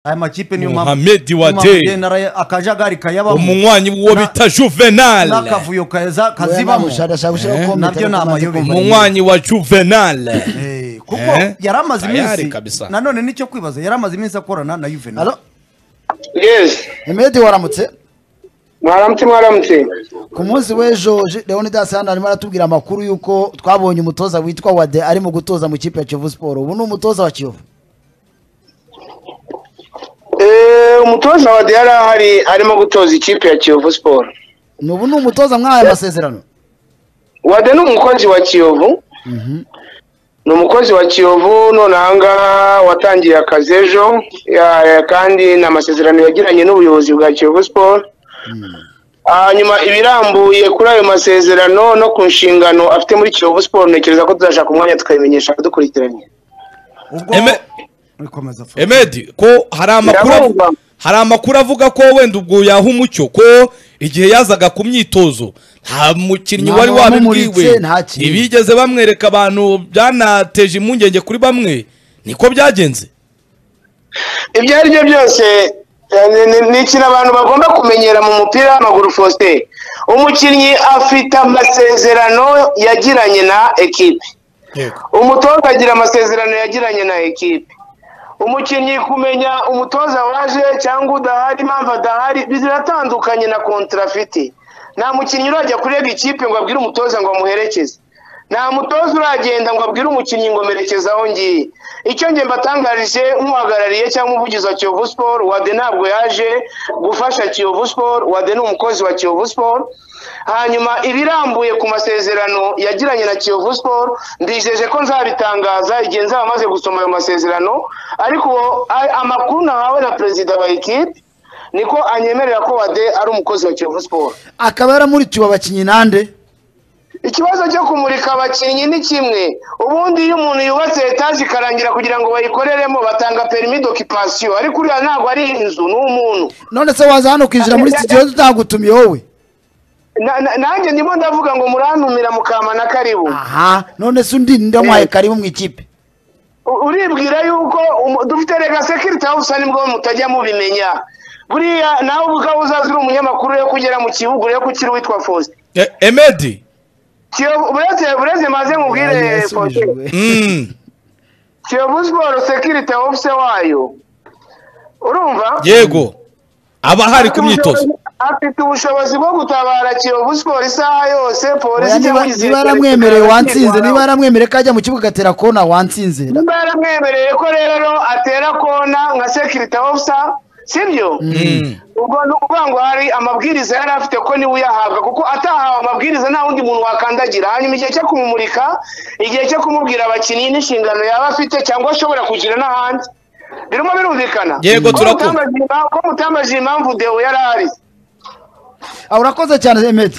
aya makipe niyo Mohamed Wade Muhammed akajagari kayabamo umunywanyi w'uwo Na- bita juvenal n'akavuyo kaza kazibamo ushakasha Eh. gushyiraho komite Nabyo ni amayobera. umunywanyi wa juvenal Eh, kuko Eh? yari amaze Tayari iminsi kabisa. nanone nicyo kwibaza yari amaze iminsi akorana na Juvenal Alo, yes Emedi waramutse mwaramutse mwaramutse ku munsi w'ejo Je- leonidas hano arimo aratubwira amakuru y'uko twabonye umutoza witwa wade arimo gutoza mu kipe ya kiyovu siporo ubu ni umutoza wa kiyovu Eh, umutoza wa yari ahari arimo gutoza ikipe ya kiyovu siporo ni ubu ni umutoza mw'aya masezerano wade ni umukozi wa kiyovu ni umukozi wa kiyovu none ahangaha watangiye akazi ejo ya- ya- kandi ni amasezerano yagiranye n'ubuyobozi bwa kiyovu siporo hanyuma ibirambuye kuri ayo masezerano no ku nshingano afite muri kiyovu siporo ntekereza ko tuzashaka umwanya tukabimenyesha dukurikiranye ubwo Eme- Ikomeza, Fred. emedi ko hari amakuru av- Biravugwa. hari amakuru avuga ko wenda ubwo yaha umucyo ko igihe yazaga ku myitozo nta mukinnyi Nta wari wamumuritse, wabibwiwe nta kintu. ibigeze bamwereka abantu byanateje impungenge kuri bamwe niko byagenze ibyo ari byo byose eh, ni- ni- ni ikintu abantu bagomba kumenyera mu mupira w'amaguru faustin umukinnyi afite amasezerano yagiranye na ekipe umutoza agira amasezerano yagiranye na ekipe umukinnyi kumenya umutoza waje cyangwa udahari impamvu adahari biratandukanye na kontara afite nta mukinnyi urajya kurega ikipe ngo abwire umutoza ngo amuherekeze nta mutoza uragenda ngo abwire umukinnyi ngo merekeza aho ngiye icyo njye mbatangarije nk'uhagarariye cyangwa umuvugizi wa kiyovu siporo wade ntabwo yaje gufasha kiyovu siporo wade ni umukozi wa kiyovu siporo hanyuma ibirambuye ku masezerano yagiranye na kiyovu siporo ndijeje ko nzabitangaza igihe nzaba maze gusoma ayo masezerano ariko a- amakuru nahawe na perezida wa ekipe niko anyemerera ko wade ari umukozi wa kiyovu siporo akaba yaramurikiwe abakinnyi nande ikibazo cyo kumurika abakinnyi ni kimwe ubundi iyo umuntu yubatse etaje ikarangira kugira ngo bayikoreremo batanga perimi d'occupation ariko uriya ntabwo ari inzu ni umuntu none se waza hano kwinjira muri studio tutagutumiye wowe Na- na- nanjye ndimo ndavuga ngo murantumira mukama na karibu aha none se undi ndamuhaye karibu mu ikipe U- uribwira yuko umu- dufite rega sekiriti hawusi nibwo mutajya mubimenya buriya nawe ubwawe uzaza uri umunyamakuru yo kugera mu kibuga yo kukiri witwa fosite E- emedi Kiyovu- buretse buretse maze nkubwire Faustin. Mm. kiyovu siporo sekiriti hawusi wayo urumva yego aba hari ku myitozo afite ubushobozi bwo gutabara kiyovu siporo isaha yose polisi Oya, cyangwa niba igisirikare niba yaramwemereye wansinze niba yaramwemereye kikaza kwirwanaho. ko ajya mu kibuga agatera kona wansinze niba yaramwemereye ko rero atera kona nka sekirite ofisa sibyo ubwo ni ukuvuga ngo hari amabwiriza yari afite ko niwe uyahabwa kuko atahawe amabwiriza nta wundi muntu wakandagira hanyuma igihe cyo kumumurika igihe cyo kumubwira abakinnyi n'inshingano yaba afite cyangwa ashobora kugira n'ahandi birimo birumvikana Yego, Ko turakumva. mutambaje impamvu- ko mutambaje impamvu dewo yari ahari Ah, urakoze cyane emedi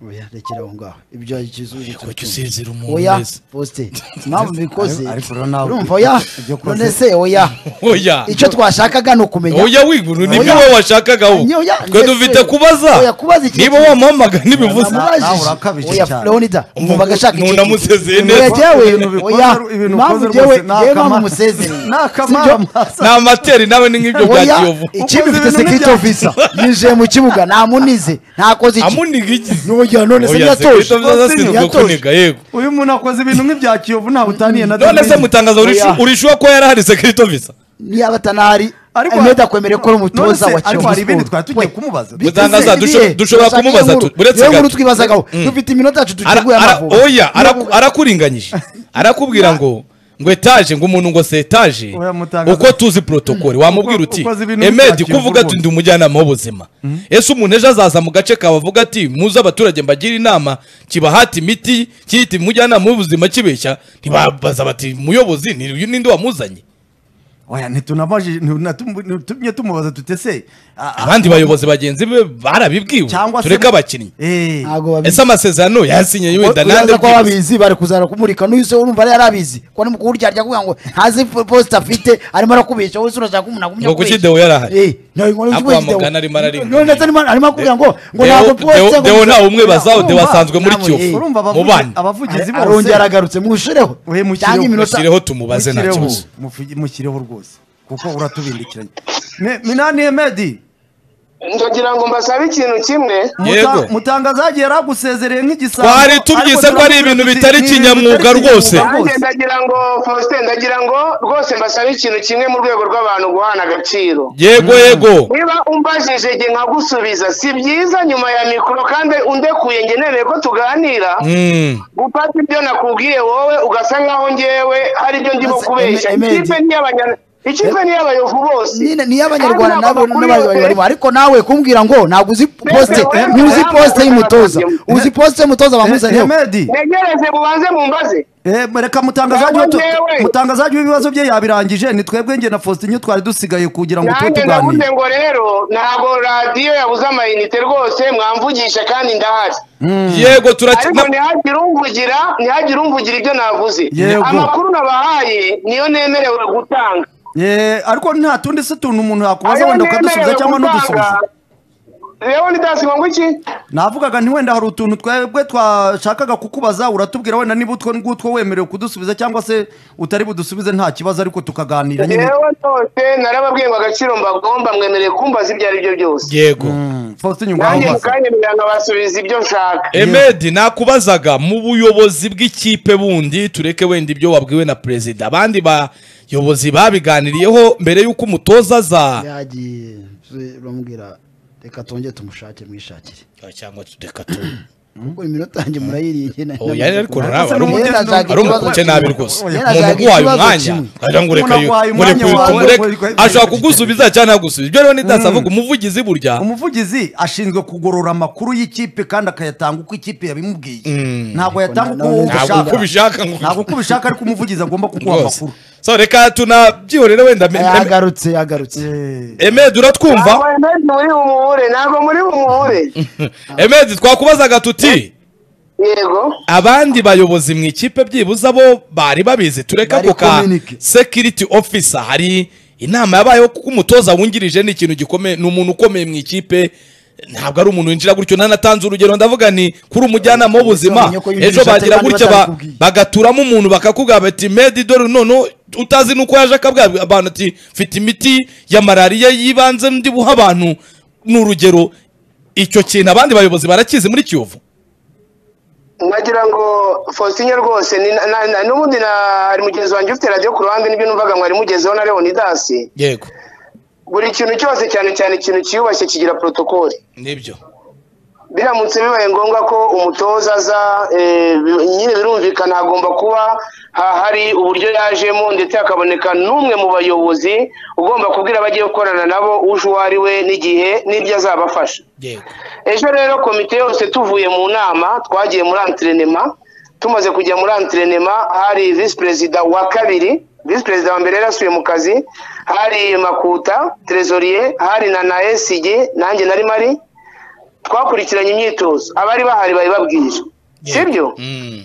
oya rekera aho ngaho ibyo ikizuje Kuki usinzira umuntu oya wese? posite impamvu bikoze ariko rero nawe- urumva oya ibyo ukoze- none se oya oya icyo twashakaga ni ukumenya oya wiguru nibyo Oya. wowe washakagaho Ni oya, twe ndetse- dufite kubaza Oya, kubaza iki- niba wamuhamagara ntibivuze Namubajije. Nawe urakabije Oya, cyane. Leonida, umva agashaka Umuntu ikintu. amusezeye Oya, neza. jyewe, Ibintu bikoze- oya, ibintu impamvu ukoze jyewe- rwose ni jyewe akama- mpamvu umusezeye. ni akamara Sibyo? masa. ni amateri nawe ni nk'ibyo bya Oya, kiyovu ikipe Ukoze ifite ibintu security officer yinjiye mu kibuga ntamunize ntakoze iki amuniga iki Oya, none se Oya, ntiyatoje. Sekrito Vyaza ashinzwe Ntiyatoje. kuniga yego uyu muntu akoze ibintu nk'ibya Kiyovu ntawe utaniye na none se David. mutangaza urishu- Oya. urishuwa ko yari ahari sekirito visa niba atanahari Ariko- emedi akwemereye ko ari umutoza None se, wa kiyovu ariko hari ibindi Sport. twari tugiye We. kumubaza Mutangaza, dusho- dushobora kumubaza tu- uretse uretse nkuru gato. twibazagaho dufite iminota yacu Ara- duteguye ara- amavubi oya araku- arakuringanyije arakubwira ngo ngo etaje ngo umuntu ngo se etaje Oya, mutangaza. uko tuzi protokole wamubwira Uko- uti ukoze ibintu emedi bitakiyovu kuvuga ati rwose." ndi umujyanama w'ubuzima ese umuntu ejo azaza mu gace kawe avuga ati muze abaturage mbagira inama kibahata imiti kiyita umujyanama w'ubuzima kibeshya ntibabaza bati muyobozi ni uyu ninde wamuzanye oya ntitunabajije ntitunatum- ntitumye tumubaza tutese abandi bayobozi bagenzi be barabibwiwe cyangwa se tureke abakinnyi Eh. ntabwo babizi ese amasezerano yasinye wenda nande uraza ko bwibuze? babizi bari kuzana kumurika n'uyu se urumva yari yarabizi ko ni mu kuwuryarya kugira ngo ntazi posita afite arimo arakubeshya wowe se urashaka ko umuntu agumya Ngo kuki Deo yari ahari? Eh, ntago ngo Ako kuki Deo- wamugana arimo ararinda. None ndetse arimo- arimo akubwira ngo ngo Deo- ntabwo Deo- posita Deo ntawe umwibazaho Urumva- Deo asanzwe muri namwe, eh. kiyovu urumva mu abavugizi bandi abavugizi bose arongera agarutse mwushireho We, mushyireho- cyangwa iminota Mushyireho tumubaze nta Mushyireho, kibazo. mufi- mushyireho rwose kuko uratubindikiranye Me- minani hemedi ndagira ngo mbasabe ikintu kimwe Yego. Muta- mutangazaji yari agusezereye nk'igisambo Twari tubyise ariko ko ari ibintu bitari ni- ni- kinyamwuga bitari rwose. kinyamwuga nanjye ndagira ngo faustin ndagira ngo rwose mbasabe ikintu kimwe mu rwego rw'abantu guhana agaciro yego yego niba umbajije nge nkagusubiza si byiza nyuma ya mikoro kandi undekuye nge nereye ko tuganira Mm. gufata ibyo nakubwiye wowe ugasa nkaho ngewe hari ibyo ndimo Ese, kubeshya Eme- Emedi. ikipe niy'abanya- ikipe niy'abayovu bose nyine niyo abanyarwanda Kandi nabo n'abanyamakuru n'abanyarwanda barimo bose. ariko nawe kumbwira ngo ntabwo uzi posite Mbese, ntuzi mbese, posite y'umutoza mbese, uzi posite y'umutoza bamuzaniyeho hemedi ntegereze mubanze mumbaze Eh, reka mutangazaji Ntabwo tu- ngewe. mutangazaji w'ibibazo bye yabirangije ni twebwe nge na faustin nyo twari dusigaye kugira ngo tube nanjye tuganire ndavuze ngo rero ntabwo radiyo yabuze amayinite rwose mwamvugisha kandi ndahari yego turaki- ariko na- ntihagire umvugira ntihagire umvugira ibyo navuze Yego. amakuru nabahaye niyo nemerewe gutanga Eh, ariko nta tundi si tuntu umuntu yakubaza Ayo wenda nemerewe ukadusubiza cyangwa gutanga, n'udusubiza rero ni dasi ngo iki navugaga nti wenda hari utuntu twebwe twashakaga kukubaza uratubwira wenda niba utwo ngutwo wemerewe kudusubiza cyangwa se utari budusubize nta kibazo ariko tukaganira nyine yewe rwose narababwiye ngo agaciro mbagomba mwemereye kumbaza ibyo ari byo byose yego faustin nyungwaho nanjye mu kanya byanabasubiza ibyo nshaka emedi nakubazaga mu buyobozi bw'ikipe bundi tureke wenda ibyo wabwiwe na perezida abandi bayobozi babiganiriyeho mbere y'uko umutoza aza yagiye ze, bamubwira reka tongere tumushake mwishakire cyangwa tureka tu kuko iminota yanjye murayiriye njye na- Oh, yari ariko nawe ari n'umugeni- umu- ari umukuke nabi rwose Yera, umuntu ashaka uguhaye ikibazo umwanya kimwe. agira ngo reka Umuntu aguhaye mureke umwanya wawe, mureke we- ashobora kugusubiza cyangwa ntagusubize ibyo rero ntidasavuga umuvugizi burya umuvugizi ashinzwe kugorora amakuru y'ikipe kandi akayatanga uko ikipe yabimubwiye ntabwo yatanga uko na- wowe ntabwo ubishaka uko ubishaka ngo- ntabwo uko ubishaka ariko umuvugizi agomba kuguha rwose amakuru so reka tunabyihorere wenda me- me- yagarutse yagarutse Eh, emedi ntabwo uratwumva muri bumuhure ntabwo muri bumuhure emedi twakubazaga tuti yego abandi bayobozi mu ikipe byibuze abo bari babizi tureke Bari ako ka communique. security officer hari inama yabayeho kuko umutoza wungirije ni ikintu gikomeye ni umuntu ukomeye mu ikipe ntabwo ari umuntu winjira gutyo nanatanze urugero ndavuga ni kuri umujyanama w'ubuzima Umenye ko yinjije ejo bagira abandi gutya ba- batabikubwiye. bagaturamo umuntu bakakubwira bati medi dore noneho utazi nuko yaje akabwira abantu ati mfite imiti ya malariya y'ibanze ndi buha abantu ni urugero icyo kintu abandi bayobozi barakizi muri kiyovu nagira ngo faustin rwose ni- na- na- n'ubundi na- hari mugenzi wanjye ufite radiyo ku ruhande n'ibyo numvaga mwari mugezeho na leonidasi yego buri kintu cyose cyane cyane ikintu cyiyubashye kigira protokoli nibyo biramutse bibaye ngombwa ko umutoza aza eh, bi- nyine birumvikana hagomba kuba ha- hari uburyo yajemo ndetse hakaboneka n'umwe mu bayobozi ugomba kubwira abagiye gukorana nabo uje uwo ari we n'igihe n'ibyo azabafasha yego ejo rero komite yose tuvuye mu nama twagiye muri antrenema tumaze kujya muri antrenema hari visi perezida wa kabiri visi perezida wa mbere yari yasubiye mu kazi hari makuta trezoriye hari na na esigi nanjye nari mari twakurikiranye imyitozo abari bahari bari babwije sibyo Mm.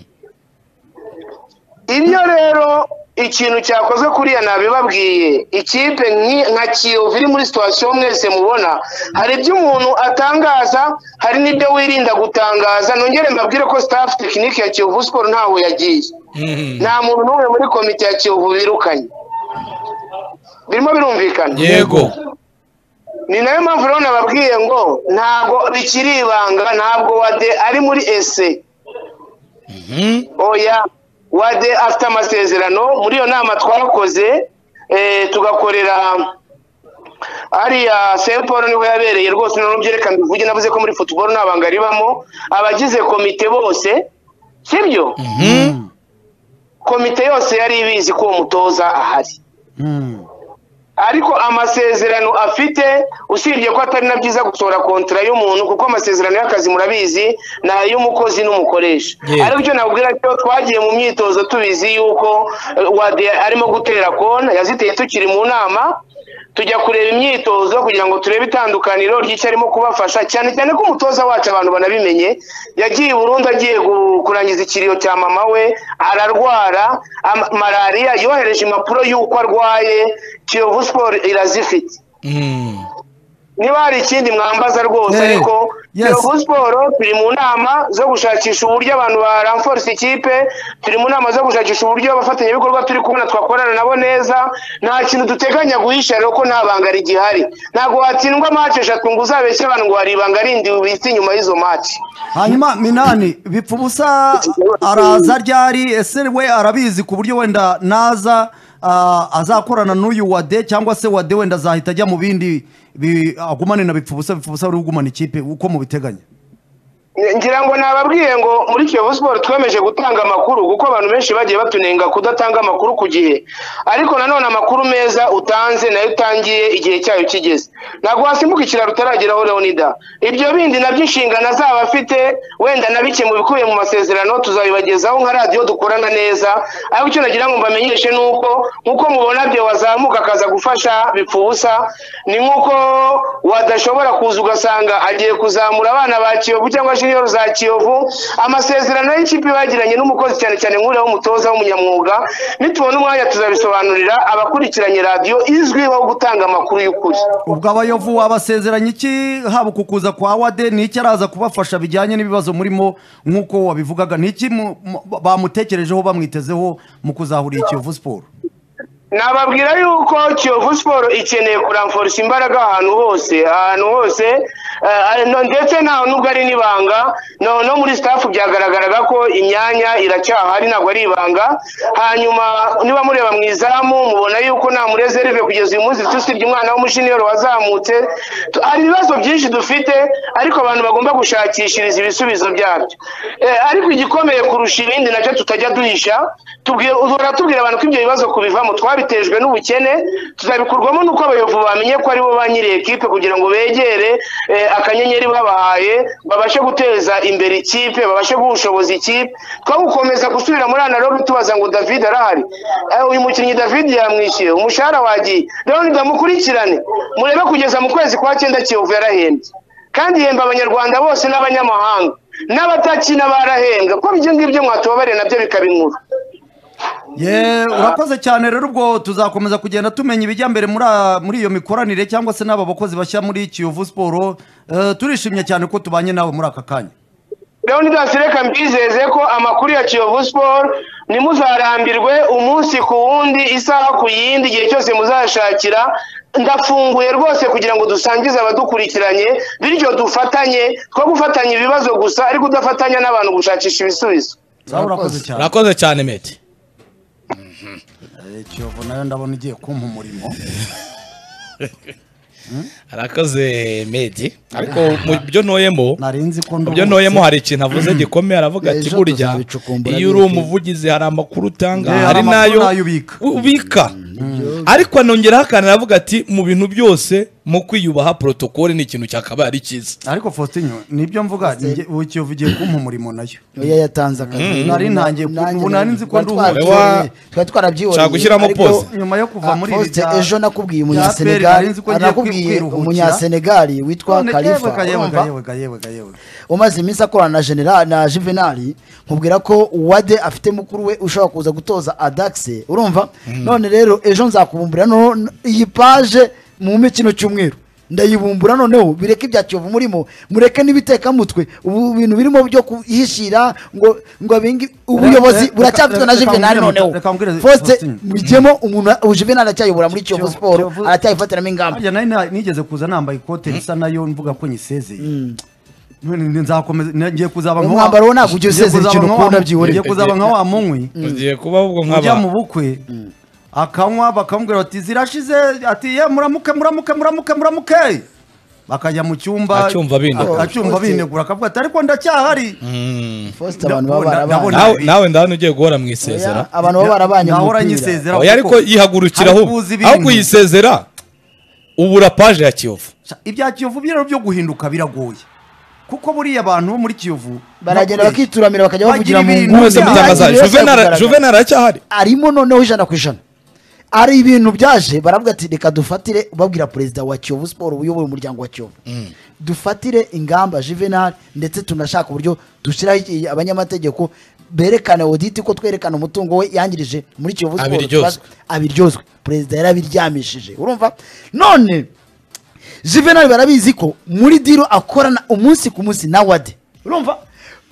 ibyo rero ikintu cyakozwe kuriya nabibabwiye ikipe nki- nka kiyovu iri muri situwasiyo mwese mubona hari ibyo umuntu atangaza hari n'ibyo wirinda gutangaza nongere mbabwire ko sitafu tekinike ya kiyovu siporo ntaho yagiye Mm. nta muntu n'umwe muri komite ya kiyovu birukanye birimo birumvikana yego ni nayo mpamvu rero nababwiye ngo ntabwo bikiri ibanga ntabwo wade ari muri ese Mhm. oya wade afite amasezerano muri iyo nama twakoze eh, tugakorera hariya Saint Paul niho yabereye rwose noneho byerekana bivuge navuze ko muri football nta banga ribamo abagize komite bose sibyo komite yose yari ibizi ko uwo mutoza ahari mm. ariko amasezerano afite usibye ko atari na byiza gusohora kontara y'umuntu kuko amasezerano y'akazi murabizi ni ay'umukozi n'umukoresha Yego. aribyo nabwira cyo twagiye mu myitozo tubizi yuko eh, wade arimo gutera kona yaziteye tukiri mu nama tujya kureba imyitozo kugira ngo turebe itandukaniro ry'icyo arimo kubafasha cyane cyane ko umutoza wacu abantu banabimenye yagiye i Burundi agiye gu- kurangiza ikiriyo cya mama we ararwara ama- malariya yohereje impapuro y'uko arwaye kiyovu siporo irazifite Mm. niba hari ikindi mwambaza rwose Eh. ariko Yes. Kiyovu siporo turi mu nama zo gushakisha uburyo abantu baramforisa ikipe turi mu nama zo gushakisha uburyo abafatanyabikorwa turi kubona twakorana nabo neza nta kintu duteganya guhisha rero ko nta banga rigihari ntabwo watsindwa match eshatu ngo uzabeshye abantu ngo hari ibanga rindi ubitse inyuma y'izo match hanyuma minani bipfa ubusa araza ryari ese we arabizi ku buryo wenda naza ah, azakorana n'uyu wade cyangwa se wade wenda azahita ajya mu bindi bi- agumane na bipfa ubusa bipfa ubusa uri kugumana ikipe uko mubiteganya ngira ngo nababwiye ngo muri kiyovu siporo twemeje gutanga amakuru kuko abantu benshi bagiye batunenga kudatanga amakuru ku gihe ariko nanone amakuru meza utanze nayo utangiye igihe cyayo kigeze ntabwo wasimbuka ikiraro utarageraho leonida ibyo bindi nabyo inshingano azaba afite wenda nabikiye mu bikubiye mu masezerano tuzabibagezaho nka radiyo dukorana neza ariko icyo nagira ngo mbamenyeshe ni uko nk'uko mubona byo wazamuka akaza gufasha bipfa ubusa ni nk'uko wadashobora kuza ugasanga agiye kuzamura abana ba kiyovu cyangwa junior za kiyovu amasezerano y'ikipe bagiranye n'umukozi cyane cyane nk'uriya w'umutoza w'umunyamwuga nitubona umwanya tuzabisobanurira abakurikiranye radiyo izwiho gutanga amakuru y'ukuri ubwo abayovu wabasezeranya iki haba uku kuza kwa wade ni iki araza kubafasha bijyanye n'ibibazo murimo nk'uko wabivugaga ni iki mu- mu- bamutekerejeho bamwitezeho mu kuzahurira ikiyovu siporo nababwira yuko kiyovu siporo ikeneye kuramforisa imbaraga ahantu hose ahantu hose eh, no- ndetse ntawe nubwo ari n'ibanga no no muri sitafu byagaragaraga ko imyanya iracyahari ntabwo ari ibanga hanyuma niba mureba mu izamu mubona yuko nta murezerve kugeza uyu munsi dusibye umwana w'umushiniyoro wazamutse Tu- hari ibibazo byinshi dufite ariko abantu bagomba gushakishiriza ibisubizo byabyo Eh, ariko igikomeye kurusha ibindi nacyo tutajya duhisha tubwira uhora tubwira abantu ko ibyo bibazo kubivamo twabitejwe n'ubukene tuzabikurwamo n'uko abayobozi bamenye ko aribo ba nyiri ekipe kugira ngo begere eh, akanyenyeri babahaye babashe guteza imbere ikipe babashe guha ubushobozi ikipe twagukomeza gusubira muri analogue tubaza ngo david arahari Eh, uyu mukinnyi david yamwishyuye umushahara wagiye rero ndamukurikirane murebe kugeza mu kwezi kwa cyenda kiyovu yarahembye kandi ihemba abanyarwanda bose n'abanyamahanga n'abatakina barahembwa ko ibyo ngibyo mwatubabariye nabyo bikaba inkuru ye urakoze cyane rero ubwo tuzakomeza kugenda tumenya ibijya mbere muri a- muri iyo mikoranire cyangwa se n'aba bakozi bashya muri kiyovu siporo Eh, turishimye cyane ko tubanye nawe muri aka kanya leonidas reka mbizeze ko amakuru ya kiyovu siporo ntimuzarambirwe umunsi ku wundi isaha ku yindi igihe cyose muzashakira ndafunguye rwose kugira ngo dusangize abadukurikiranye bityo dufatanye two gufatanya ibibazo gusa ariko udafatanya n'abantu gushakisha ibisubizo Sawa, urakoze cyane urakoze cyane meti Eh, kiyovu nayo ndabona igiye kumpa umurimo arakoze medi ariko mu byo ntoyemo nari nzi ko mu nduhutse byo ntoyemo hari ikintu avuze gikomeye aravuga ati Ejo burya tuzabicukumbura iyo uri bike." umuvugizi hari amakuru utanga Eh, hari hari amakuru n'ayo nayo ubika. u- ubika ariko anongeraho akantu aravuga ati mu bintu byose mu kwiyubaha porotokole ni ikintu cyakabaye ari cyiza ariko faustin nibyo mvuga njye- ubu kiyovu igiye kumpa umurimo nayo oya yatanze akazi Nari ntangiye ku- ubu nari nzi ko nduhutse. twari twarabyiboneye Nshaka gushyiramo ariko- pause. nyuma yo kuva Ah, muri Faustin, bya- ejo nakubwiye bya umunyasenegali Peri, nari nzi ko ngiye nakubwiye kwiruhukira. umunyasenegali witwa None kalifa yewega, yewega, urumva? yewega, yewega, yewega. umaze iminsi akorana na general na juvenali nkubwira ko wade afite mukuru we ushobora kuza gutoza adakise urumva none rero ejo nzakubumbura noneho n- iyi paje mu mikino cyumweru ndayibumbura noneho bireke ibya kiyovu murimo mureke n'ibitekamutwe ubu bintu birimo byo kuhishira ngo ngo abingi ubuyobozi reka- buracyafitwe na reka- reka juvenali mbwire- noneho reka mbwire foste Faustin. mujyemo umuntu ubu juvenali aracyayobora muri kiyovu Kiyovu- siporo Kiyovu- aracyayifatiramo ingamba harya nari na- nigeze kuza nambaye ikote risa nayo mvuga ko nyisezeye None ni- nzakomeza na- ngiye kuzaba Uyu nka wa- mwambaro wo ntabwo ngiye ujya usezera kuzaba ikintu nka wa- ukunda byihorere. ngiye kuzaba nka wa munkwi ugiye kuba ahubwo ujya mu nk'aba bukwe akanywa bakamubwira bati zirashize ati ye muramuke muramuke muramuke muramuke bakajya mu cyumba Acyumva abinegura. acyumva binegura akavuga ati ariko ndacyahari Foste abantu baba Ndabona- barabanye ndabona- nawe nawe ndabona ugiye guhora mu isezera Oya, abantu baba barabanye mu Nahora mupira nyisezera oya kuko- ariko yihagurukiraho Ari kuzi ibintu. aho kuyisezera ubura paje ya kiyovu Sha, ibya kiyovu byo byo guhinduka biragoye kuko buriya abantu bo muri kiyovu baragenda bakure- bakituramira bakajya bavugira mu ibintu nguni mwese byaha. mutangaza Buri wese juvenal yakugaragara. juvenal aracyahari arimo noneho ijana ku ijana ari ibintu byaje baravuga ati reka dufatire babwira perezida wa kiyovu siporo uyoboye umuryango wa kiyovu dufatire ingamba juvenal ndetse tunashaka uburyo dushyiraho iki- abanyamategeko berekane oditi ko twerekana umutungo we yangirije muri kiyovu siporo Abiryozwe. abiryozwe perezida yarabiryamishije urumva none juvenal barabizi ko muri diro akorana umunsi ku munsi na wade urumva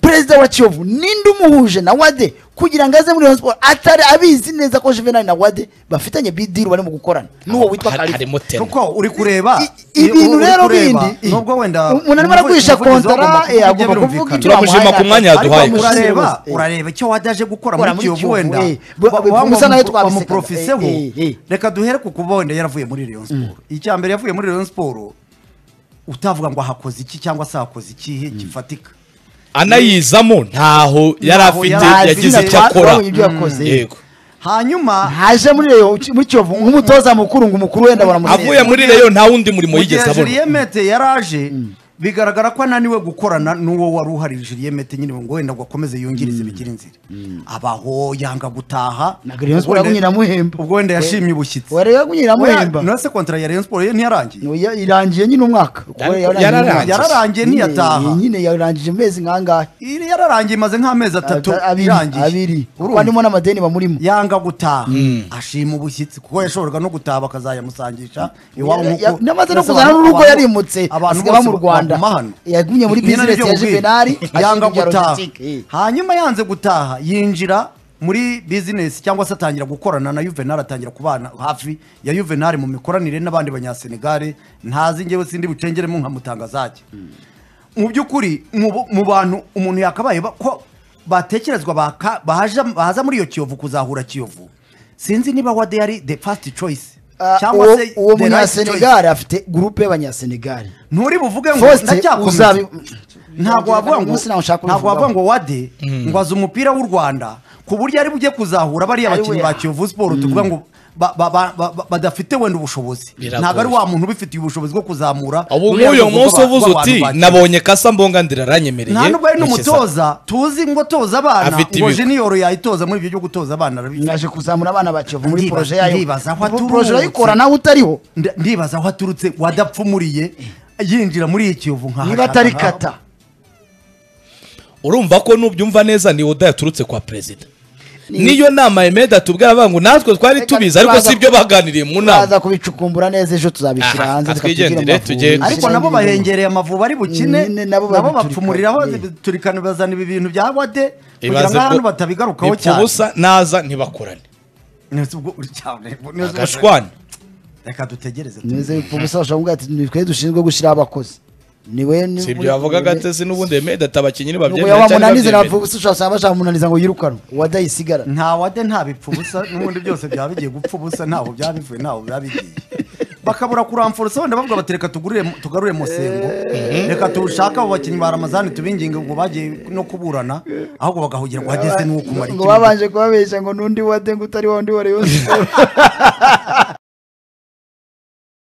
perezida wa kiyovu ninde umuhuje na wade kugira ngo aze muri Rayon Sports atari abizi neza ko juvenal na wade bafitanye bidiro barimo gukorana n'uwo witwa Hari- karifa harimo tena kuko uri kureba I- ibintu uri rero kureba, bindi nubwo wenda umuntu arimo aragurisha umuvugizi kontara agomba kuvuga eh, agomba ibyo kuvuga ibyo birumvikana. Turamushima bamuhaye, ku mwanya ariko yaduhaye. ariko bamushyize bose, urareba eh. urareba icyo wajya aje gukora Gukora muri muri kiyovu Kiyovu, wenda eh. Bu- Wa- bivuga wamu- usa nayo twabisekaga, bamuprofeseho eh, eh, eh. reka duhere ku kubonde yaravuye muri Rayon Sport icya mbere yavuye muri Rayon Sport utavuga ngo ahakoze iki cyangwa se hakoze ikihe gifatika anayizamo ntaho yari Ntaho afite yari afite, yagize icyo ba- akora babonye ibyo yakoze. yego hanyuma haje muri reyo muri kiyovu nk'umutoza mukuru ngo umukuru wenda avuye baramusezera muri reyo nta wundi murimo yigeze mugihe abona Julien Mete yaraje bigaragara ko ananiwe gukorana n'uwo wari uhari Julien Mete nyine ngo wenda ngo akomeze yungirize bigire inzira abaho yanga gutaha Ntabwo Rayon Sports Ubwo wenda- yagunyiramuhemba. ubwo wenda yashimye ubushyitsi wari yagunyiramuhemba none se kontara ya Rayon Sports ye ntiyarangiye Oya, irangiye nyine umwaka Kuko Ariko yarangije yararangiye. umwaka. Yararangiye Nyine- ntiyataha. nyine yarangije amezi nkangahe iri yararangiye imaze nk'amezi atatu Ata- abiri abiri irangiye kuko Urumva? harimo n'amadeni bamurimo yanga gutaha ashima ubushyitsi kuko yashoboraga no gutaha bakazayamusangisha iwabo Ya- nk'uko- ya- n'amaze no Mbese kuzana abantu- n'urugo abantu- yarimutse abantu asigaye bose aba mu rwanda baguma hano. yagumye muri Nyine bizinesi nibyo ya mubwira. juvenali yanga ashinga ibya gutaha logistique, eh. hanyuma yanze gutaha yinjira muri bizinesi cyangwa se atangira gukorana na juvenal atangira kubana hafi ya juvenal mu mikoranire n'abandi banyasenegare ntazi ngewe sindi bucengeremo nkamutangazake mu by'ukuri mu bo- mu bantu umuntu yakabaye ba- ko batekerezwa baka- bahaja- baza muri iyo kiyovu kuzahura kiyovu sinzi niba wade yari the first choice Ah, cyangwa uwo- se the uwo right choice. munyasenegali afite gurupe y'abanyasenegali nturi buvuge ngo Faustin ndacyakomeza uzabi- ntabwo wavuga ngo Umunsi nawo nshaka ntabwo wavuga ubivugaho. ngo wade ngo azi umupira w'u rwanda ku buryo ari bujye kuzahura bariya Ari bakinnyi we. ba kiyovu siporo tuvuga ngo ba- ba- ba- ba- ba- badafite wenda ubushobozi Biragoye. ntabwo ari wa muntu ubifitiye ubushobozi bwo kuzamura ubu ruriya nk'uyu rwego munsi rw'aba- uvuze rw'abantu uti ba Kiyovu. nabonye kasa mbonga ndira aranyemereye nta nubwo ari mushyize n'umutoza tuzi ngo toza abana Afite ngo ibigwi. jeniyoro yayitoza muri ibyo byo gutoza abana arabizi. naje kuzamura abana ba kiyovu muri Ndibaza- poroje yayo ndibaza aho Pro- aturutse. poroje urayikora nawe utariho Nda- ndibaza aho aturutse wadapfumuriye yinjira muri iyi kiyovu nka niba atari kata urumva ko nubyumva neza ni oda yaturutse kwa perezida niyo nama emeda tubwira avuga ngo natwe twari Reka tubizi ariko turaza- si ibyo baganiriye mu nama baza kubicukumbura neza ejo tuzabishyira Aha, hanze twigendere, tukabitubwira amavubi. tujye- Ariko ariko Ndashira nabo n'ibintu. bahengereye amavubi ari bukine Nyine nabo nabo bapfumuriraho babiturikana. turikana bazana ibi bintu bya wade kugira Ibaze ngo ahantu ko batabigarukaho ipfa cyane ubusa naza ntibakorane Neza ubwo- cyane, neza ubwo- agashwana reka dutegereze neza yuko ubusa bashobora kuvuga ati ni twe dushinzwe gushyiraho abakozi niwe si ibyo yavugaga ateze n'ubundi emeda atabakinnyi ntibabyemera cyangwa yabamunaniza ntibabyemera navuga ubusa ushobora gusaba munaniza ngo yirukanwe wadayisigara nta wade nta bipfa ubusa n'ubundi byose byaba bigiye gupfa ubusa ntaho byaba bivuye ntaho byaba bigiye bakabura kuramforosa wenda bavuga bati reka tugurire tugarure musengo reka tuwushake abo bakinnyi ba ramazani tubinginge ngo bagiye no kuburana ahubwo bagahugira ngo hageze n'uwo kumara ngo babanje kubabeshya ngo n'undi wade ngo utari wa wundi wari wose